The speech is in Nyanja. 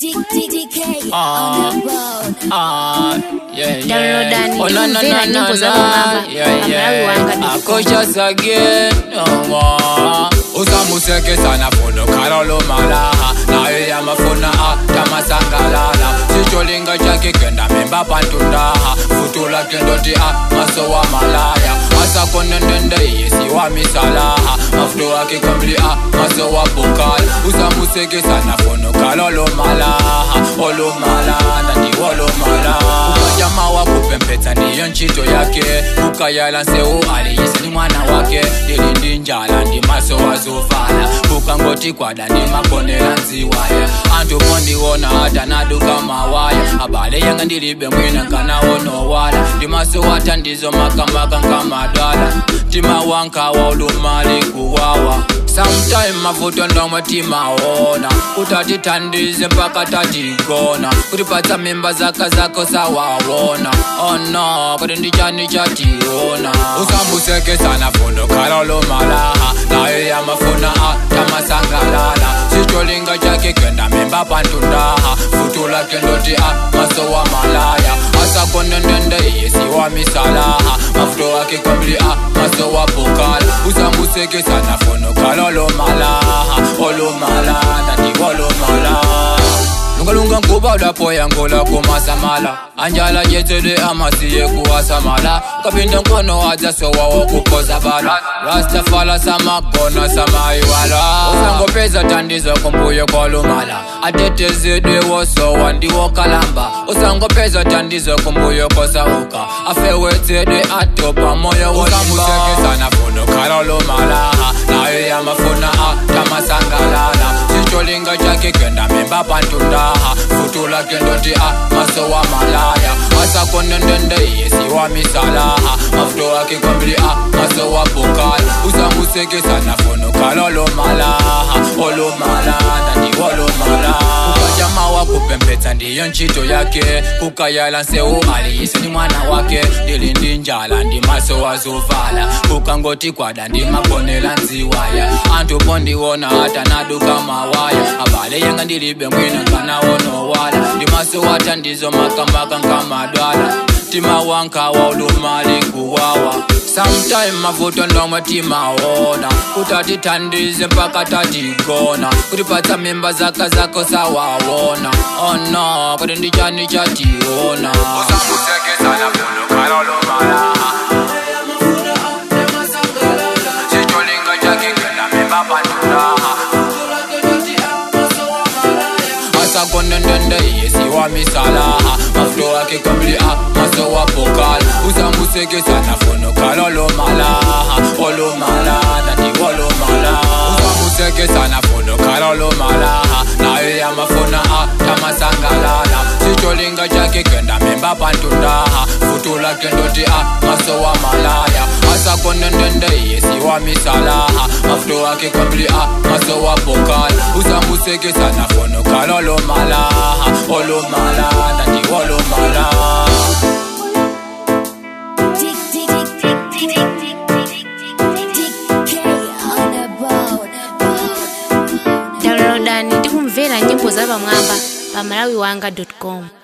DK Ah. on the road. Ah, yeah, yeah. Downloadani Oh, no, no, kumvera no, nyimbo no, za no. Bongamba, Yeah, Pamela yeah. Luwanga dot com. Akosha again, no more. usamuseke sana funo khalolo malaha naye yamafuna a tamasangalala sicholinga chake kenda memba pantundaha futula kendoti a masowa malaya asakonendende yesiwa misalaha mafuto ake kamli a masowa bukal usamuseke sana funo khalolo malaha olumala ndandi wolumala ukajama wakupempetsa ndiyo ntchito yake ukayala nseu aliyise ni mwana wake ndili ndi njala ndi maso wazovala ukangoti kwada ndi makonera nziwaya anthu pondiwona hata naduka mawaya abale yanga ndilibe mwina kanawonowala ndi maso wata ndizo makamaka nkamadwala mtima wankawa ulumali kuwawa sometime mavuto ndomwe timaona utatitandize mpaka tatigona kutipatsa mimba zaka zako sawawona oh no kuti ndichani chationa usambuseke sana fundo khalolo malaha naye yamafuna a tamasangalala sicholinga chake kenda mimba pantundaha futula kendoti a masowa malaya asakonendende yesiwa misalaha mafuto ake kwambili a masowa bukala usambuseke sana funo khalolo malaha olumala ndati olumala lungalunga nkuba ulapoya ngola kumasamala anjala jetsele amasiye kuwasamala kapinda nkono waja sowawo kukoza bala rastafala samagona samaiwala usangopeza tandizo kumbuyo kolumala atetezedwe wosowa ndiwo kalamba usangopeza tandizo kumbuyo kosauka afewetsedwe atopa moyo wosamusekesana funo khalolumalaha naye yamafuna a tamasangalala sicholinga chake kenda memba pantundaha futula kendoti a masowa malaya asakonendende yesiwa misalaha mafuto ake kwambili a masowa bukala usamusekesana funo kalolo malaha olumala ndati olumala ukajama wakupempetsa ndiyo ntchito yake kukayala nseu aliyise ni mwana wake ndili ndi njala ndi maso wazovala kukangoti kwada ndi makonela nziwaya anthu pondiwona hata naduka mawaya abale yanga ndilibe mwina kanawonowala ndi maso wata ndizo makamaka nkamadwala mtima wankawa ulumali kuwawa sometime mavuto ndomwe timaona kutatitandize mpaka tatigona kutipatsa mimba zaka zako sawawona oh no kuti ndichani chationa usamusekesana funo kalolomala sicholinga chake kenda mimba pantunaha asakonendende yesiwa misalaha mafuto ake kamili a maso wa pokal usamusekesana funo kalolomalaha olomala ndati olomala usamusekesana funo kalolomalaha naye yamafuna a tamasangalala sicholinga chake kenda memba pantundaha futula kendoti a maso wa malaya asakonendende yesiwa misalaha mafuto ake kamili a maso wa pokal usamusekesana funo kalolomalaha olomala ndati olomala Dick, dick, dick, dick, dick, dick, dick, DK on the road. downloadani ndi kumvera nyimbo za pamwamba pa malawiwanga com